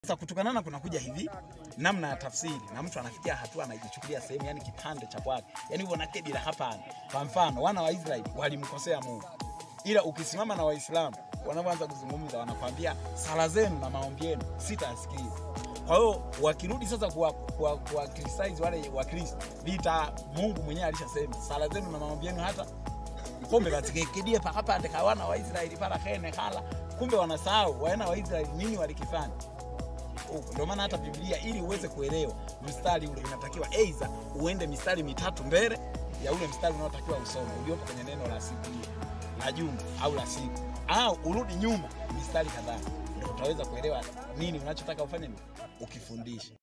Sasa kutukanana kunakuja hivi namna ya tafsiri, na mtu anafikia hatua anajichukulia sehemu, yani kipande cha kwake, yani hivyo nakedi la hapana. Kwa mfano wana wa Israeli walimkosea Mungu, ila ukisimama na Waislamu wanapoanza kuzungumza, wanakwambia sala zenu na maombi yenu sitayasikiliza. Kwa hiyo wakirudi sasa kuwa, kuwa, kuwa criticize wale Wakristo, vita Mungu mwenyewe alishasema sala zenu na maombi yenu hata kumbe batikekidie pakapande ka wana wa Israeli para kene kala, kumbe wanasahau wana wa Israeli nini walikifanya huko. Ndio maana hata Biblia ili uweze kuelewa mstari ule inatakiwa aidha uende mistari mitatu mbele ya ule mstari unaotakiwa usome uliopo kwenye neno la siku hiyo la juma au la siku, au urudi nyuma mistari kadhaa, ndio utaweza kuelewa nini unachotaka ufanye ukifundisha.